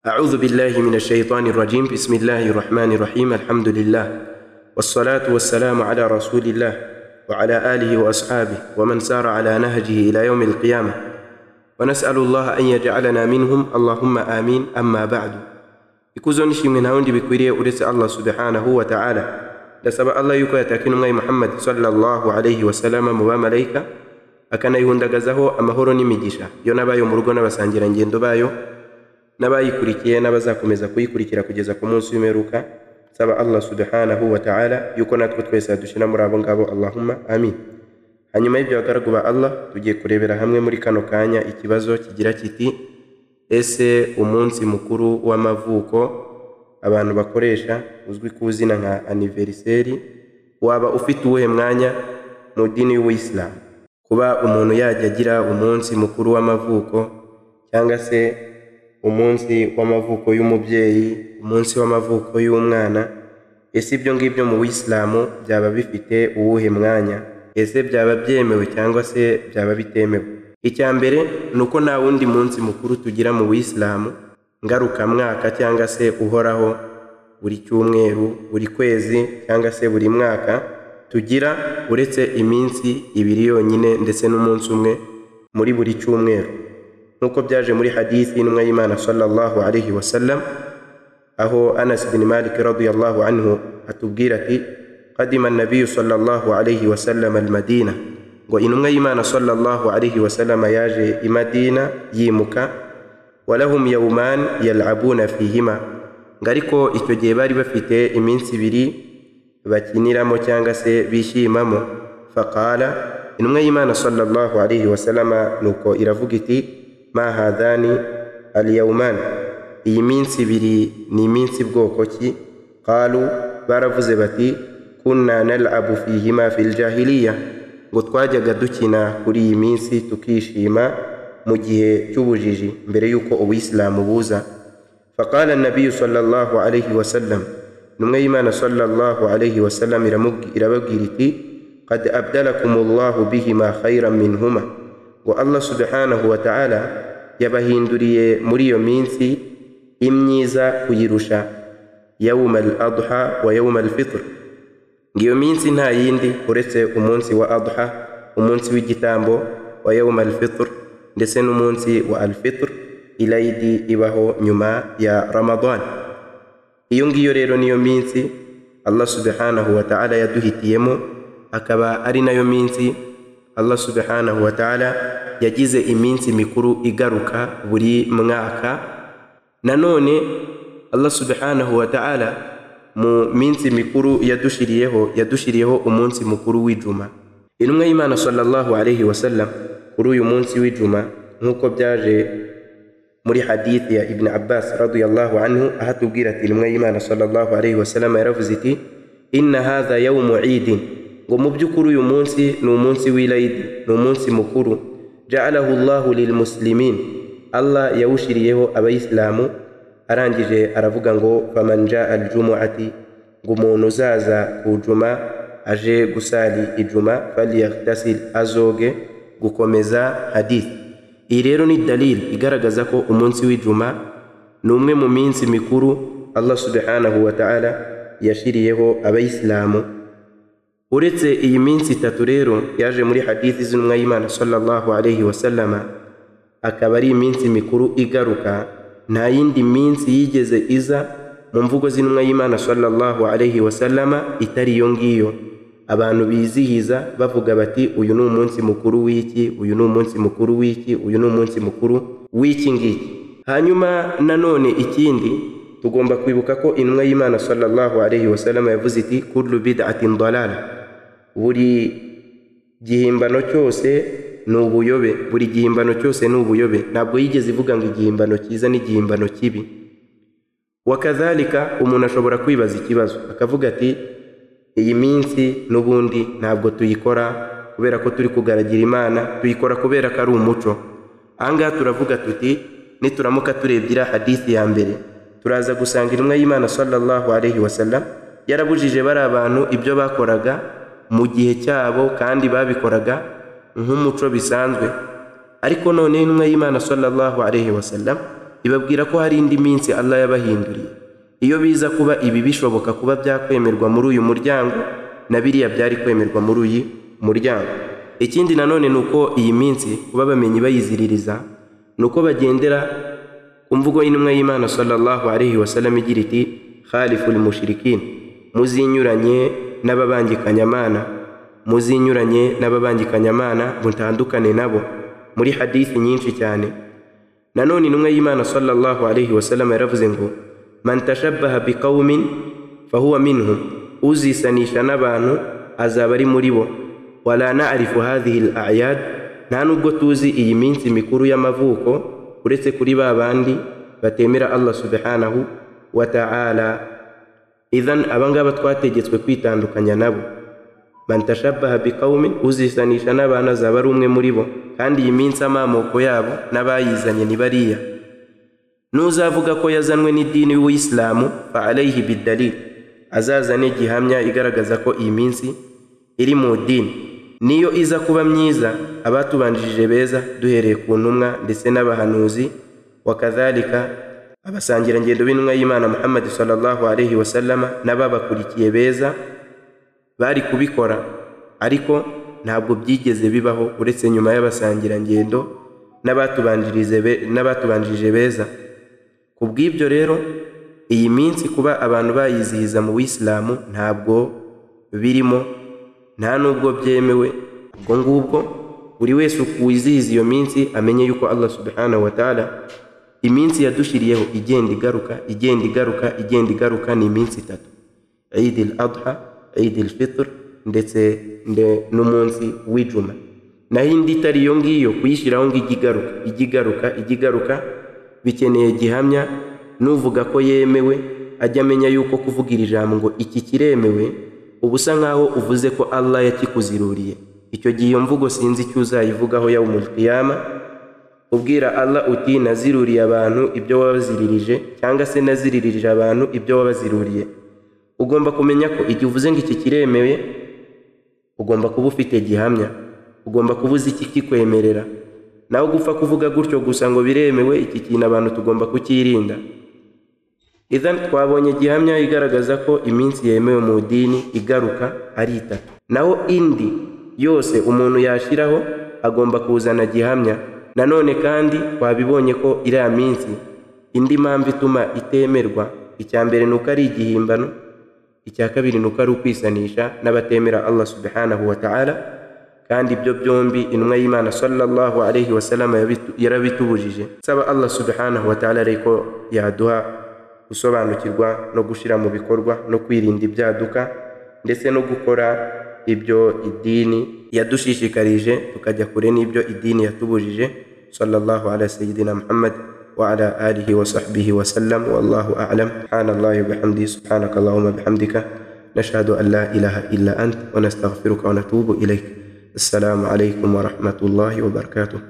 أعوذ بالله من الشيطان الرجيم بسم الله الرحمن الرحيم الحمد لله والصلاة والسلام على رسول الله وعلى آله وأصحابه ومن سار على نهجه إلى يوم القيامة ونسأل الله أن يجعلنا منهم اللهم آمين أما بعد ikuzo nishimwe nta wundi bikwiriye uretse allah subhanahu wa taala ndasaba allah yuko yataka intumwa muhammad sallallahu alaihi wasallama mu bamalayika akanayihundagazaho amahoro n'imigisha yo n'abayo mu rugo n'abasangirangendo bayo n'abayikurikiye n'abazakomeza kuyikurikira kugeza ku munsi w'imperuka nsaba allah subhanahu wa taala yuko natwe twese yadushira muri abo ngabo allahumma amin hanyuma y'ibyo bagaragu ba allah tugiye kurebera hamwe muri kano kanya ikibazo kigira kiti ese umunsi mukuru w'amavuko abantu bakoresha uzwi ku izina nka aniveriseri waba ufite uwuhe mwanya mu dini y'ubuyisilamu kuba umuntu yajya agira umunsi mukuru w'amavuko cyangwa se umunsi w'amavuko y'umubyeyi umunsi w'amavuko y'umwana ese ibyo ngibyo mu buyisilamu byaba bifite uwuhe mwanya ese byaba byemewe cyangwa se byaba bitemewe icya mbere ni uko nta wundi munsi mukuru tugira mu buyisilamu ngarukamwaka cyangwa se uhoraho buri cyumweru buri kwezi cyangwa se buri mwaka tugira uretse iminsi ibiri yonyine ndetse n'umunsi umwe muri buri cyumweru nk'uko byaje muri hadisi y'intumwa y'imana sallallahu alaihi wasallam aho anas bin malik radiyallahu anhu atubwira ati qadima nabiyu sallallahu alaihi wasallam almadina ngo intumwa y'imana sallallahu alaihi wasallama yaje i madina yimuka walahum yawman yalabuna fihima ngo ariko icyo gihe bari bafite iminsi ibiri bakiniramo cyangwa se bishimamo faqala intumwa y'imana sallallahu alaihi wasallama nuko iravuga iti ma hadhani alyawman iyi minsi ibiri ni iminsi bwoko ki qalu baravuze bati kunna nalabu fihima fi ljahiliya ngo twajyaga dukina kuri iyi minsi tukishima mu gihe cy'ubujiji mbere y'uko ubuyisilamu buza faqala nabiyu sallallahu alaihi wasallam intumwa y'imana sallallahu alaihi wasallam irababwira iti qad abdalakum allahu bihima khairan minhuma ngo allah subhanahu wa ta'ala yabahinduriye muri iyo minsi imyiza kuyirusha yawma al adha wa yawma al fitr ngiyo minsi nta yindi uretse umunsi wa adha umunsi w'igitambo wa yawm alfitr ndetse n'umunsi wa alfitr ilayidi ibaho nyuma ya ramadan iyo ngiyo rero niyo minsi allah subhanahu wa ta'ala yaduhitiyemo akaba ari nayo minsi allah subhanahu wa ta'ala yagize iminsi mikuru igaruka buri mwaka nanone allah subhanahu wa ta'ala mu minsi mikuru yadushiriyeho yadushiriyeho umunsi mukuru w'ijuma intumwa y'imana sallallahu alaihi wasallam kuri uyu munsi w'ijuma nk'uko byaje muri hadithi ya ibn abbas radiyallahu anhu aho atubwira ati intumwa y'imana sallallahu alaihi wasallam yaravuze iti inna hadha yawmu idin ngo mu by'ukuri uyu munsi ni umunsi w'ilayidi ni umunsi mukuru jaalahu llahu lilmuslimin allah yawushiriyeho abayisilamu arangije aravuga ngo faman jaa aljumuati ngo umuntu uzaza ku juma aje gusali ijuma falyagtasil azoge gukomeza hadith iyi rero ni dalil igaragaza ko umunsi w'ijuma ni umwe mu minsi mikuru allah subhanahu wa ta'ala yashiriyeho abayisilamu uretse iyi minsi itatu rero yaje muri hadithi z'intumwa y'imana sallallahu alaihi wasallama akaba ari iminsi mikuru igaruka nta yindi minsi yigeze iza mu mvugo z'intumwa y'imana sallallahu alaihi wasallama itari iyo ngiyo abantu bizihiza bavuga bati uyu ni umunsi mukuru w'iki uyu ni umunsi mukuru w'iki uyu ni umunsi mukuru w'iki ngiki hanyuma nanone ikindi tugomba kwibuka ko intumwa y'imana sallallahu alaihi wasallama yavuze iti kullu bid'atin dalala buri gihimbano cyose ni ubuyobe buri gihimbano cyose ni ubuyobe ntabwo yigeze ivuga ngo igihimbano cyiza n'igihimbano kibi wakazalika umuntu ashobora kwibaza ikibazo akavuga ati iyi minsi n'ubundi ntabwo tuyikora kubera ko turi kugaragira imana tuyikora kubera ko ari umuco ahangaha turavuga tuti nituramuka turebye iriya hadisi ya mbere turaza gusanga intumwa y'imana sallallahu alaihi wasallam yarabujije bari abantu ibyo bakoraga mu gihe cyabo kandi babikoraga nk'umuco bisanzwe ariko none intumwa y'imana sallallahu alaihi wasallam ibabwira ko hari indi minsi Allah yabahinduriye iyo biza kuba ibi bishoboka kuba byakwemerwa muri uyu muryango na biriya byari kwemerwa muri uyu muryango ikindi nanone ni uko iyi minsi kuba bamenyi bayiziririza ni uko bagendera ku mvugo y'intumwa y'imana sallallahu alaihi wasallam igira iti khaliful mushrikin muzinyuranye n'ababangikanyamana muzinyuranye n'ababangikanyamana mutandukane nabo muri hadithi nyinshi cyane nanone intumwa y'imana sallallahu alaihi wasallam yaravuze ngo man tashabbaha biqaumin fahuwa minhum uzisanisha n'abantu azaba ari muri bo wala na'rifu hadhihi al-a'yad nta nubwo tuzi iyi minsi mikuru y'amavuko uretse kuri ba bandi batemera Allah subhanahu wa ta'ala idhan abangaba twategetswe kwitandukanya nabo man tashabbaha biqaumin uzisanisha n'abantu azaba ari umwe muri bo kandi iyi minsi amamoko yabo n'abayizanye ni bariya n'uzavuga ko yazanwe n'idini y'ubuyisilamu fa alayhi bidalil azazane gihamya igaragaza ko iyi minsi iri mu dini niyo iza kuba myiza abatubanjirije beza duhereye ku ntumwa ndetse n'abahanuzi wakadhalika abasangirangendo b'intumwa y'imana muhammadi sallallahu alaihi wasallama n'ababakurikiye beza bari kubikora ariko ntabwo byigeze bibaho uretse nyuma y'abasangirangendo n'abatubanjirije be- n'abatubanjirije beza ku bw'ibyo rero iyi minsi kuba abantu bayizihiza mu buyisilamu ntabwo birimo nta n'ubwo byemewe ubwo ngubwo buri wese wizihiza iyo minsi amenye yuko allah subhanahu wa ta'ala iminsi yadushiriyeho igenda igaruka igenda igaruka igenda igaruka ni iminsi itatu Eid al-Adha, Eid al-Fitr ndetse nde- n'umunsi w'ijuma naho indi itari iyo ngiyo kuyishyiraho ngo ijye igaruka ijye igaruka ijye igaruka bikeneye gihamya n'uvuga ko yemewe ajya amenya yuko kuvuga iri jambo ngo iki kiremewe uba usa nk'aho uvuze ko Allah yakikuziruriye icyo gihe iyo mvugo sinzi icyo uzayivugaho yawmul qiyama ubwira Allah uti naziruriye abantu ibyo wabaziririje cyangwa se naziririje abantu ibyo wabaziruriye ugomba kumenya ko igihe uvuze ngo iki kiremeye ugomba kuba ufite gihamya ugomba kuba uzi iki kikwemerera nawe gupfa kuvuga gutyo gusa ngo biremewe iki kintu abantu tugomba kukirinda idhan twabonye gihamya igaragaza ko iminsi yemewe mu dini igaruka ari itatu naho indi yose umuntu yashyiraho agomba kuzana gihamya nanone kandi twabibonye ko iriya minsi indi mpamvu ituma itemerwa icya mbere ni uko ari igihimbano icya kabiri ni uko ari ukwisanisha n'abatemera Allah subhanahu wa ta'ala kandi ibyo byombi intumwa y'imana sallallahu alaihi wasallam yabitu- yarabitubujije saba Allah subhanahu wa ta'ala ariko yaduha gusobanukirwa no gushyira mu bikorwa no kwirinda ibyaduka ndetse no gukora ibyo idini yadushishikarije tukajya kure n'ibyo idini yatubujije sallallahu ala sayyidina muhammad وعلى آله وصحبه وسلم والله أعلم سبحان الله وبحمده سبحانك اللهم وبحمدك نشهد أن لا إله إلا أنت ونستغفرك ونتوب إليك السلام عليكم ورحمة الله وبركاته